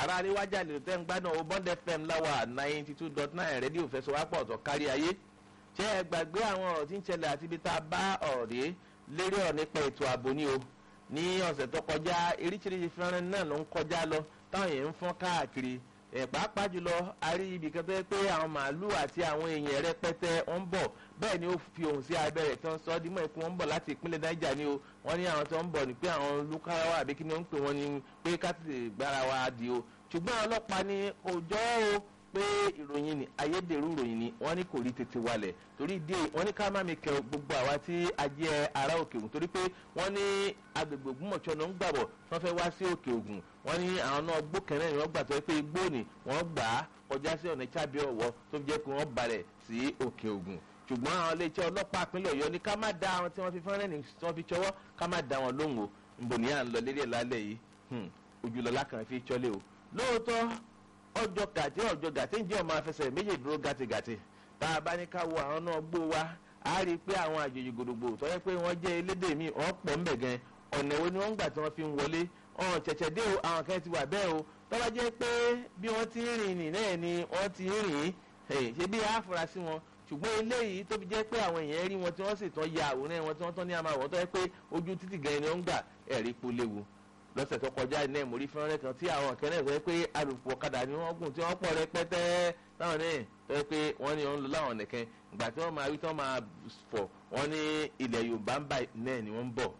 ara àríwájà lè tẹ́ ń gbádùn owó bond fm láwà ninety two dot nine rédíò fẹsọ̀wápọ̀ ọ̀tọ̀ kárí ayé ṣé ẹ gbàgbé àwọn ọ̀rọ̀ tí ń ṣẹlẹ̀ àti ibi tá a bá ọ̀rọ̀ dé lérí ọ̀ nípa ètò ààbò ní o ní ọ̀sẹ̀ tó kọjá eríṣiríṣi fẹ́ràn náà ló ń kọjá lọ táwọn èèyàn ń fọ́n káàkiri ẹ̀ pàápàá jùlọ a rí ibì kan tó yẹ pé àwọn màálù àti àwọn èèyàn rẹpẹtẹ wọn ń bọ̀ bẹ́ẹ̀ ni ó fi ohùn sí abẹ́rẹ́ tí wọ́n sọ ọ́ dímọ̀ ikú wọn ń bọ̀ láti ìpínlẹ̀ niger ni o wọ́n ní àwọn tó ń bọ̀ ní pé àwọn lukarawa àbí kí ni wọ́n ń pè wọ́n ní pé ká tètè gbára wa di o ṣùgbọ́n àwọn ọlọ́pàá ní òjọ́ o pé ìròyìn ni ayédèrú ìròyìn ni wọ́n ní kò rí tètè walẹ̀ torí ìdí èyí wọ́n ní ká má mi kẹ gbogbo àwa tí a jẹ́ ará òkè ògùn torí pé wọ́n ní agbègbè ògbómọ̀ṣọ́ ló ń gbàbọ̀ wọ́n fẹ́ wá sí òkè ògùn wọ́n ní àwọn náà gbó kẹrẹ́ ni wọ́n gbà tó yẹ pé igbó ni wọ́n gbà á kọjá sí ọ̀nà ìchábí ọ̀wọ́ tó fi jẹ́ pé wọ́n balẹ̀ sí òkè ògùn ṣùgbọ́n àwọn iléeṣẹ́ ọlọ́pàá ìpínlẹ̀ ọ̀yọ́ ní ká má da àwọn tí wọ́n fi fẹ́rẹ́ ní tí wọ́n fi ṣọwọ́ ká má da wọn lóhùn o nbọ ní à ń lọ lérí ẹ̀ lálẹ́ yìí ojúlọ́lá kan fi ṣọlé o lóòótọ́ ọjọ́ gàtí ọjọ́ gàtí ń jẹ́ ọmọ afẹsẹ̀ méjì dúró gàtìgàtì tá a bá ní ká wo àwọn náà gbó wa a rí i pé àwọn àjòjì gbòdògbò tó yẹ pé wọ́n jẹ́ elédè míì wọ́n pọ̀ ń bẹ̀ gan ọ̀nà wo ni wọ́n ń gbà tí wọ́n fi ń wọlé ọ̀hún ṣẹ̀ṣẹ̀ dé o àwọn kan ti wà bẹ́ẹ̀ o tọ́ba jẹ́ pé bí wọ́n ti ń rìn nì náà ni wọ́n ti ń rìn ṣe bí àfúrásì wọn ṣùgbọ́n eléyìí tó fi jẹ́ pé àwọn èèyàn rí wọn tí wọ́n sì tán ya àwòrán wọn tí wọ́n tán ní àmàwọ̀ tó yẹ pé ojú títì gan ni wọ́n ń gbà ẹ̀rí po léwu lọ́sẹ̀ tó kọjá iná ìmórí fẹ́rẹ́ kan tí àwọn kẹ́rẹ́ sọ pé alùpùpù ọ̀kadà ni wọ́n gùn tí wọ́n pọ̀ rẹpẹtẹ táwọn ní tó yẹ pé wọ́n ní wọ́n ń lọ láwọn nìkan ìgbà tí wọ́n máa wí tí wọ́n máa fọ̀ wọ́n ní ilẹ̀ yorùbá ń bá náà ni wọ́n ń bọ̀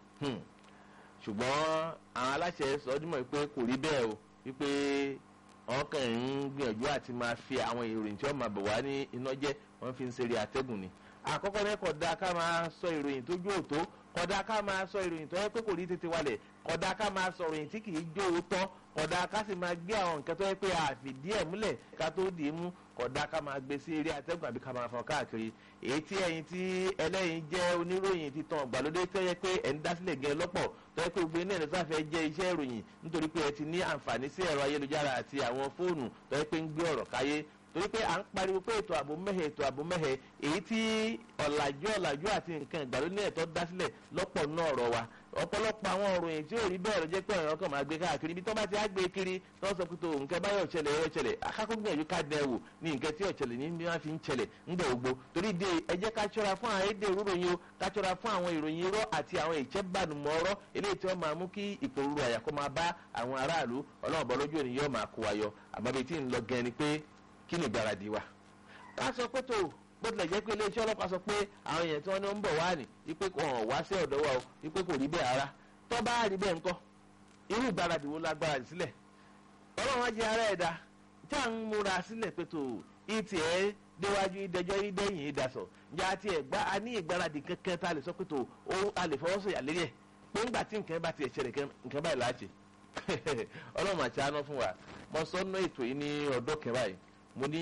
ṣùgbọ́n àwọn aláṣẹ sọ ọdún mọ̀ pé kò rí bẹ́ẹ̀ o wípé wọ́n kàn ń gbìyànjú àti máa fi àwọn ìròyìn tí wọ́n máa bọ̀ wá ní iná jẹ́ wọ́n fi ń ṣeré àtẹ́gùn ni àkọ́kọ́ ní kódà ká máa sọ ìròyìn tó jó òtó kódà ká máa sọ ìròyìn tó yẹ pé kò rí tètè wálẹ̀ kódà ká máa sọ ìròyìn tí kì í jó òótọ́ kódà ká sì máa gbé àwọn nǹkan tó yẹ pé àfìdí ẹ̀ múlẹ̀ ká tó dì í mú kódà ká máa gbé sí eré àtẹ́gùn àbí ká máa fọn káàkiri èyí tí ẹ̀yin tí ẹlẹ́yin jẹ́ oníròyìn titan ọ̀gbàlódé tó yẹ pé ẹ̀ ń dásílẹ̀ gẹ́ lọ́pọ̀ tó yẹ pé gbogbo iná ẹ̀ sáfẹ́ jẹ́ iṣẹ́ ìròyìn nítorí pé ẹ ti ní àǹfààní sí ẹ̀rọ ayélujára àti àwọn fóònù tó yẹ pé ń gbé ọ̀rọ̀ káyé torí pé à ń pariwo pé ètò ààbò mẹ́hẹ̀ ètò ààbò mẹ́hẹ̀ èyí tí ọ̀làjú ọ̀làjú àti nǹkan ìgbàlódé ẹ̀tọ́ dá sílẹ̀ lọ́pọ̀ náà ọ̀rọ̀ wa ọ̀pọ̀lọpọ̀ àwọn òròyìn tí ò rí bẹ́ẹ̀ ló jẹ́ pé ọ̀rọ̀ kan máa gbé káàkiri ibi tó bá ti á gbé kiri tó sọ pé tó nǹkan báyọ̀ ṣẹlẹ̀ ẹ̀rọ ṣẹlẹ̀ akákógbìyànjú ká dẹ̀ wò ní nǹkan tí ọ̀ṣẹlẹ̀ ní bí wọ́n fi ń ṣẹlẹ̀ ńgbà gbogbo torí de ẹ jẹ́ ká ṣọ́ra fún àwọn èdè ìròyìn o ká ṣọ́ra fún àwọn ìròyìn irọ́ àti àwọn ìṣẹ́bànúmọ̀ ọ̀rọ̀ eléyìí tí wọ́n máa mú kí ìpòrúurú àyàkọ́ máa bá àwọn aráàlú ọlọ́run bọ́ lójú òní yóò máa kó wa yọ àmọ́ bíi tí ń lọ gan ni pé kí ni ìgbáradì wa ká sọ pé tó bó tilẹ̀ jẹ́ pé iléeṣẹ́ ọlọ́pàá sọ pé àwọn èèyàn tí wọ́n ní ń bọ̀ wá ní wípé kò hàn wá sí ọ̀dọ̀ wa o wípé kò rí bẹ́ẹ̀ ara tó bá rí bẹ́ẹ̀ ńkọ́ irú ìgbáradì wo lágbára sílẹ̀ ọlọ́run á jẹ́ ara ẹ̀dá tí à ń múra sílẹ̀ pé tó ìtì ẹ̀ déwájú ìdẹjọ́ ìdẹ́yìn ìdásọ̀ ǹjẹ́ àti ẹ̀gbá a ní ìgbáradì kankan tá a lè sọ pé tó a lè fọwọ́ sọ̀yà lérí ẹ̀ pé ńgbà tí nǹkan bá ti ẹ̀ ṣẹlẹ̀ nǹkan báyìí láti ọlọ́run àti àánú fún wa mo sọ nínú ètò yìí ní ọdọ́ kẹwàá yìí mo ní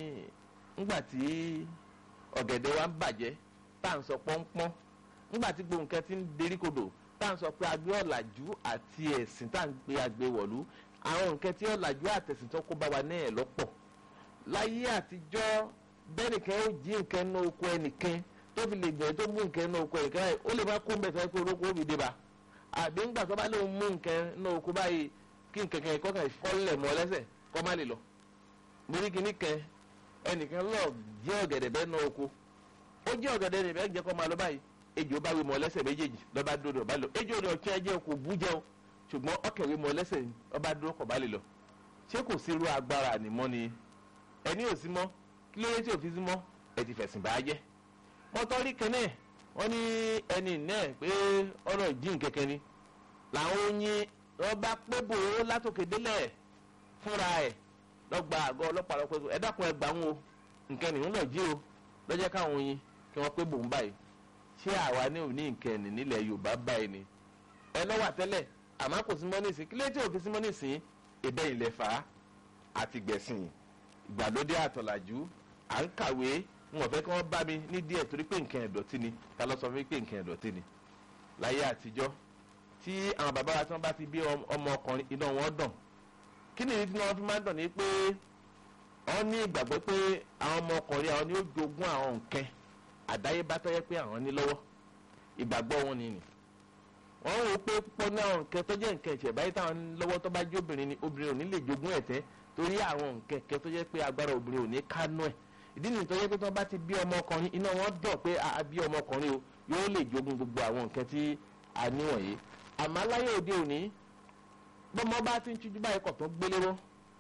ńgbà tí ọ̀gẹ̀dẹ̀ wa ń bàjẹ́ tá à ń sọ pọ́npọ́n ńgbà tí gbogbo nǹkan ti ń derí kodò tá à ń sọ pé agbé ọ̀làjú àti ẹ̀sìn tá à ń gbé agbé wọ̀lú àwọn nǹkan tí ọ̀làjú àtẹ̀sìn tó kó bá wa náà lọ́pọ̀ láyé àtijọ́ bẹ́nìkan ó jí nǹkan ní oko ẹnìkan tó fi lè gbẹ̀ẹ́ tó mú nǹkan ní oko ẹnìkan ó lè má kó ń bẹ̀ sọ pé olóko òbí dé bá àbí ńgbà tó bá lóun mú nǹkan ní oko báyìí kí nǹkan kan kọ́ kàn fọ́lẹ̀ mọ́ lẹ́sẹ̀ kọ́ má lè lọ mo rí kinní kan ẹnìkan lọ jẹ́ ọ̀gẹ̀dẹ̀ bẹ́ẹ̀ náà oko ó jẹ́ ọ̀gẹ̀dẹ̀ rẹ̀ bẹ́ẹ̀ jẹ́ kọ́ máa lọ báyìí ejò bá wí mọ́ lẹ́sẹ̀ méjèèjì lọ́ba dúró ọba lọ ejò rẹ̀ ọ̀kẹ́ ẹjẹ́ kò bú jẹun ṣùgbọ́n ọkẹ̀wé mọ́ lẹ́sẹ̀ ọba dúró kọ̀ bá lè lọ ṣé kò sí irú agbára ànímọ́ ni ẹni ò sí mọ́ kí ló yẹ tí ò fi sí mọ́ ẹ ti fẹ̀sìn bá jẹ́ mọ́tọ́rí kẹ́nẹ́ wọ́n ní ẹni náà pé ọ̀rọ̀ ìjìn kẹ̀kẹ́ ni làwọn oyin ọba pé bò ó látòkè délẹ̀ fúnra ẹ̀ lọ́gba àgọ́ ọlọ́pàá lọ́pẹ́ ẹ dákun ẹ gbà wọn o nǹkan nìyẹn náà jí o lọ́jọ́ káwọn oyin kí wọ́n pé bò ń báyìí ṣé àwa ní òní nǹkan ẹ̀nì nílẹ̀ yorùbá báyìí ni ẹ lọ́wọ́ àtẹ́lẹ̀ àmọ́ kò sí mọ́nìsì kí lè tí ò fi sí mọ́nìsì ìbẹ́ ilẹ̀ fà á àti gbẹ̀sìn ìgbàlódé àtọ̀làjú à ń kàwé ń wọ̀n fẹ́ kí wọ́n bá mi ní díẹ̀ torí pé nǹkan ẹ̀dọ̀tí ni ta ló sọ fún mi pé nǹkan ẹ̀dọ̀tí ni láyé àtijọ́ tí àwọn bàbá wa tí wọ́n bá ti bí ọmọ ọkùnrin iná wọn dàn kí ni ìdí tí wọ́n fi máa ń dàn ní pé wọ́n ní ìgbàgbọ́ pé àwọn ọmọ ọkùnrin àwọn ni ó jogún àwọn nǹkan àdáyébá tó yẹ pé àwọn ní lọ́wọ́ ìgbàgbọ́ wọn ni nì wọ́n rò pé púpọ̀ náà nǹkan tó jẹ́ nǹkan ẹ̀ṣẹ̀ báyìí táwọn lọ́wọ́ tó bá jẹ́ obìnrin ni obìnrin ò ní lè jogún ẹ̀tẹ́ torí àwọn nǹkan ẹ̀kẹ́ tó jẹ́ pé agbára obìnrin ò ní kánú ẹ̀ ìdí nìyí tó jẹ́ pé tó bá ti bí ọmọkùnrin iná wọn dọ̀ pé a bí ọmọkùnrin o yóò lè jogún gbogbo àwọn nǹkan tí a ní wọ̀nyí àmọ́ láyé òde òní bọ́mọ bá ti ń tíjú báyìí kọ̀ tó gbélé wọn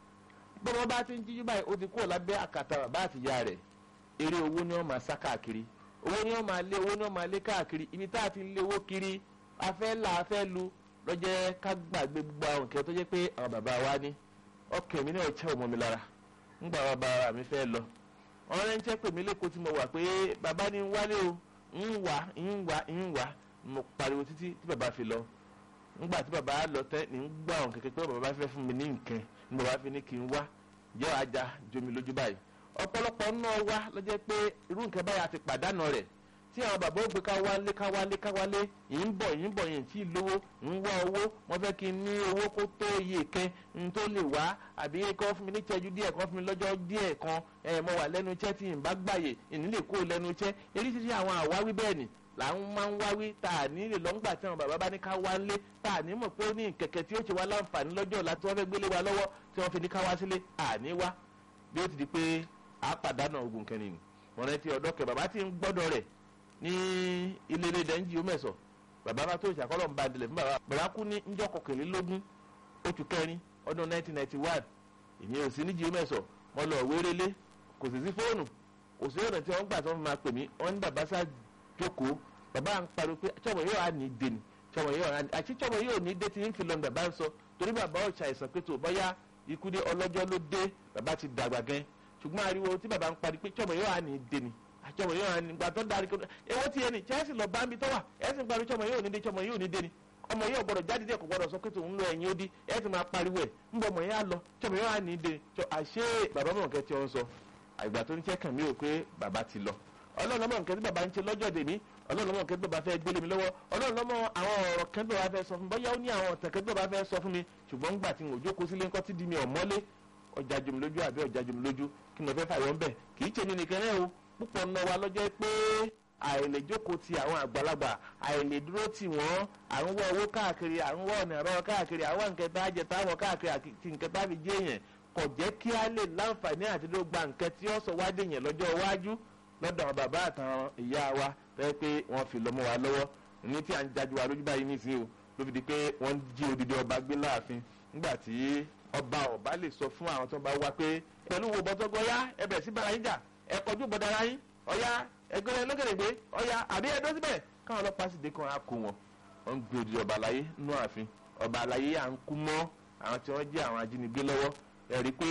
bọ́mọ bá ti ń tíjú báyìí ó ti kúrò lábẹ́ àkàtà bàbá àtìyá rẹ̀ eré owó ni wọ́n máa sá káàkiri owó ni wọ́n máa lé owó ni wọ́n máa lé káàkiri ibi tá a ti lé owó kiri afẹ́ là afẹ́ lu lọ́jẹ́ ká gbàgbé gbogbo àwọn nǹkan tó jẹ́ pé àwọn bàbá wa ní ọkàn mi náà ṣẹ́ ọmọ mi lára ńgbà wọn bá ara mi fẹ́ lọ wọn rẹ́ ń jẹ́ pèmí lẹ́kọ̀ọ́ tí mo wà pé bàbá ni ń wálé o ń wà ń wà ń wà mo pariwo títí tí bàbá fi lọ ńgbà tí bàbá lọ tẹ́ ní ń gbà wọn kẹ̀kẹ́ pé bàbá fẹ́ fún mi ní nǹkan ní bàbá fi ní kí n wá jẹ́ ajá jomi lójú báyìí ọ̀pọ̀lọpọ̀ náà wá lọ́jọ́ pé irú nǹkan báyìí àti pàdánù rẹ̀ tí àwọn bàbá ó gbé ká wálé ká wálé ká wálé yìí ń bọ̀ yìí ń bọ̀ yìí tí ì lówó ń wá owó wọ́n fẹ́ kí n ní owó kó tó iye kan n tó lè wá àbí kọ́ fún mi ní ìtẹ́jú díẹ̀ kan fún mi lọ́jọ́ díẹ̀ kan ẹ̀ mo wà lẹ́nu iṣẹ́ tí n bá gbàyè ìní lè kó lẹ́nu iṣẹ́ eréṣiṣẹ́ àwọn àwáwí bẹ́ẹ̀ ni là ń máa ń wáwí tá a ní lè lọ́ngbà tí àwọn bàbá bá ní ká wálé tá a ní mọ̀ pé ó ní kẹ̀kẹ́ tí ó ṣe wá láǹfààní lọ́jọ́ ọ̀la tí wọ́n fẹ́ gbélé wa lọ́wọ́ tí wọ́n fi ní ká wá sílé àní wá bí ó ti di pé a pàdánù ogun kẹrin ni wọn rántí ọ̀dọ́ kẹ bàbá tí ń gbọ́dọ̀ rẹ̀ ní ilé ilé dẹ́njì omẹ́sọ̀ bàbá bá tó ìṣàkọ́lọ̀ ń ba dilẹ̀ fún bàbá bàbá kú ní njọ́ kọkànlélógún oṣù kẹrin ọdún 1991 èmi ò sí ní jíomẹ́sọ̀ mo lọ wérélé kò sì sí fóònù kò sí ọ̀nà tí wọ́n gbà tí wọ́n máa pè mí wọ́n ní bàbá sá jókòó bàbá ń pariwo pé tsọmọ yóò á ní dé ni tsọmọ yóò á ní àti tsọmọ yóò ní dé tí ń fi lọ bàbá ń sọ torí bàbá ò ṣàìsàn pé tó bọ́yá ikú dé ọlọ́jọ́ ló dé bàbá ti dàgbà gan ṣùgbọ́n ariwo tí bàbá ń parí pé tsọmọ yóò á ní dé ni àtsọmọ yóò á ní gbà tó darí kó ewo ti yẹ ni chelsea lọ bá mi tó wà ẹ sì ń parí tsọmọ yóò ní dé tsọmọ yóò ní dé ni ọmọ yóò gbọ́dọ̀ jáde díẹ̀ kò gbọ́dọ̀ sọ pé tòun lọ ẹ̀yìn odi ẹ ti máa pariwo ẹ ń bọ ọmọ yẹn á lọ tsọmọ yóò á ní dé àṣé bàbá mọ̀ kẹ́ tí ó ń sọ àgbà tó ń jẹ́ kàn mí ò pé bàbá ti lọ ọlọ́run lọ́mọ nǹkan tí bàbá ń ṣe lọ́jọ́ dèmí ọlọ́run lọ́mọ nǹkan tí bàbá fẹ́ gbélé mi lọ́wọ́ ọlọ́run lọ́mọ àwọn ọ̀rọ̀ kan tí bàbá fẹ́ sọ fún mi bóyá ó ní àwọn ọ̀tàn kan tí bàbá fẹ́ sọ fún mi ṣùgbọ́n ńgbà tí n ò jókòó sílé ńkọ́ tí di mi ọ̀mọ́lé ọjà jòmí lójú àbí ọjà jòmí lójú kí mo fẹ́ fàyọ̀ ńbẹ̀ kì í ṣe mi nìkan náà o púpọ̀ ńlọ wa lọ́jọ́ pé àìlè jókòó ti àwọn àgbàlagbà àìlè dúró tì wọ́n à ń wọ owó káàkiri à ń wọ ọ̀nà ẹ̀rọ káàkiri àwọn nǹkan tá a jẹ táwọn káàkiri àti nǹkan tá a fi jẹ́ èèyàn kò jẹ́ kí a lè láǹfààní àti ló gba nǹkan tí ó sọ wá dé yẹn lọ́jọ́ iwájú lọ́dọ̀ àwọn bàbá àtàwọn ìyá wa tẹ́ pé wọ́n fi lọ́mọ wa lọ́wọ́ ní tí à ń jájú wa lójú báyìí nísìnyí o ló fi di pé wọ́n jí odidi ọba gbé láàfin nígbà tí ọba ọba lè sọ fún àwọn tó bá wá pé pẹ̀lú wo bọ́tọ́gọ́ yá ẹ bẹ̀rẹ̀ sí bára yín jà ẹ kọjú bọ́dára yín ọ̀yá ẹgbẹ́ lọ́gẹ̀dẹ̀gbẹ́ ọ̀yá àbí ẹ̀dọ́ síbẹ̀ káwọn ọlọ́pàá sì dé kan á kó wọn wọ́n ń gbé odidi ọba àlàyé nú ààfin ọba àlàyé à ń kú mọ́ àwọn tí wọ́n jẹ́ àwọn ajínigbé lọ́wọ́ ẹ̀rí pé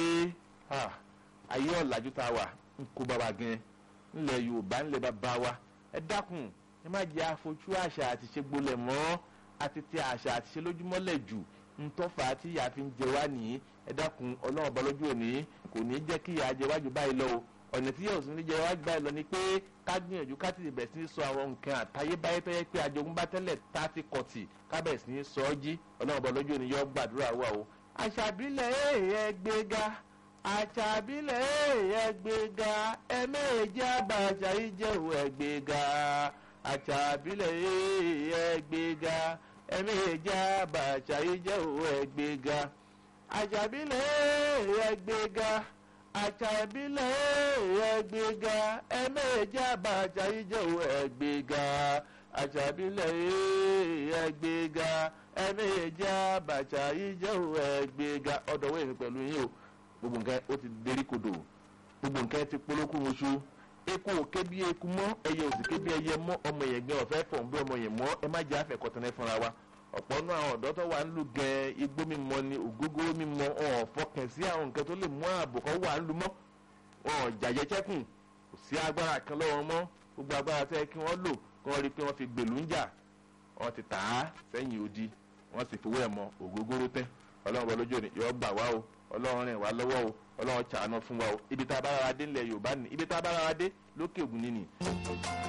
ayé ọ̀làjú tá a wà ń kó bàbá gan ńlẹ̀ yorùbá ńlẹ̀ bàbá wa ẹ dákun ẹ má jẹ́ àfojú àṣà àti ṣe gbolẹ̀ mọ́ àti tẹ àṣà àti ṣe lójúmọ́lẹ̀ jù ntọ́fà tí ìyá fi ń jẹ wá nìyí ẹ dákun ọlọ́run ọba lójú òní kò ní jẹ́ kí ìyá jẹ wájú báyìí lọ o ọ̀nà tí yóò sún ní jẹ wájú báyìí lọ ni pé ká gbìyànjú ká tètè bẹ̀rẹ̀ sí ní sọ àwọn nǹkan àtayébáyé tó yẹ pé ajogúnbá tẹ́lẹ̀ tá a ti kọ̀tì ká bẹ̀rẹ̀ sí ní sọ ọ́ jí ọlọ́run ọba lójú òní yọ gbàdúrà wà o. àṣàbílẹ̀ èèyàn gbéga àṣàbílẹ̀ èèyàn gbéga ẹ̀mẹ́ẹ̀jì àbàṣà ìjẹ̀wò ẹ̀gbéga àṣàbílẹ̀ èèyàn gbéga ẹ̀mẹ́ẹ̀jì àbàṣà ìjẹ̀wò ẹ̀gbéga àṣàbílẹ̀ èèyàn gbéga àṣàbílẹ̀ èèyàn gbéga ẹ̀mẹ́ẹ̀jì àbàṣà ìjẹ̀wò ẹ̀gbéga àṣàbílẹ̀ èèyàn gbéga ẹ̀mẹ́ẹ̀jì àbàṣà ìjẹ̀wò ẹ̀gbéga ọ̀dọ̀wọ́ èmi pẹ̀lú yín o gbogbo nǹkan ó ti dérí kodò gbogbo nǹkan ti polókùn oṣù eku òkè bí eku mọ́ ẹyẹ òsì ké bí ẹyẹ mọ́ ọmọ yẹn gbẹ ọ̀fẹ́ fọ̀n bí ọmọ yẹn mọ́ ẹ má jẹ́ àfẹ́kọ̀tẹ́nẹ́ fúnra wa ọ̀pọ̀ nínú àwọn ọ̀dọ́ tó wà ń lu gẹ igbó mímọ ni ògógóró mímọ ọ̀n fọkàn sí àwọn nǹkan tó lè mú ààbò kan wà ń lu mọ́ wọn jàjẹ chẹ́kùn kò sí agbára kan lọ́wọ́ mọ́ gbogbo agbára tẹ́ kí wọ́n lò kí wọ́n rí i pé wọ́n fi gbèlú ń jà wọ́n ti tà á sẹ́yìn odi wọ́n sì fi wé ẹ̀mọ ògógóró tẹ́ ọlọ́run bọ́ lójú òní yọ gbà wá o ọlọ́run rìn wá lọ́wọ́ o ọlọ́run ṣàánú fún wa o ibi tá a bá rárá dé ńlẹ̀ yorùbá ni ibi tá a bá rárá dé lókè ògùn nínú.